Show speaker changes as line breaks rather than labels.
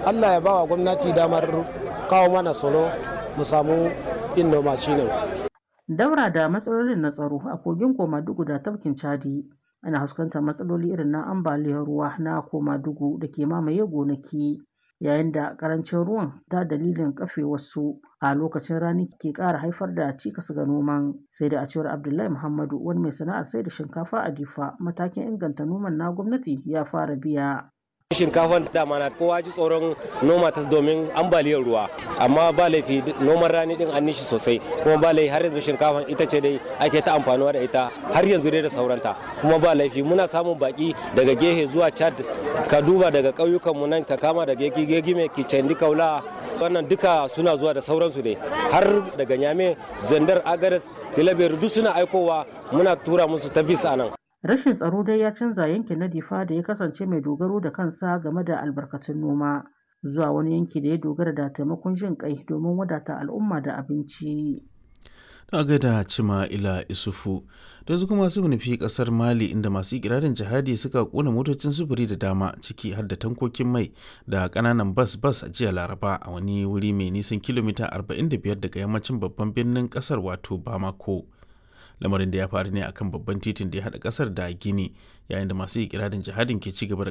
allah ya ba wa gwamnati damar kawo mana tsaro mu samu yin noma shine
daura da matsalolin na tsaro a kogin komadugu da tafkin chadi ana fuskantar matsaloli irin na ambaliyar ruwa na komadugu da ke mamaye gonaki yayin da karancin ruwan ta dalilin kafe wasu a lokacin rani ke ƙara haifar da cikas ga noman sai da a cewar abdullahi muhammadu wani mai sana'ar sai da shinkafa a difa matakin inganta noman na gwamnati ya fara biya
shinkafan dama na kowa ji tsoron noma ta domin ambaliyar ruwa amma ba laifi noman rani din an nishi sosai kuma ba laifi har yanzu shinkafan ita ce dai ake ta amfanuwa da ita har yanzu dai da sauranta kuma ba laifi muna samun baki daga gehe zuwa chad ka duba daga ƙauyukan mu nan ka kama daga gegime kicendi kaula wannan duka suna zuwa da sauransu ne har daga nyame zandar agares tilaberu duk suna aikowa muna tura musu ta visa nan
Rashin tsaro dai ya canza yankin na Difa da ya kasance mai dogaro da kansa game da albarkatun noma zuwa wani yanki da ya dogara da taimakon jin kai domin wadata al'umma da abinci.
Ta gaida cima ila isufu da su kuma su nufi kasar mali inda masu ikirarin jihadi suka kona motocin sufuri da dama ciki har da tankokin mai da kananan bas bas a jiya laraba a wani wuri mai nisan kilomita 45 daga yammacin babban birnin kasar wato bamako lamarin da ya faru ne akan babban titin da ya haɗa ƙasar da gini yayin da masu ikirarin jihadin ke ci gaba da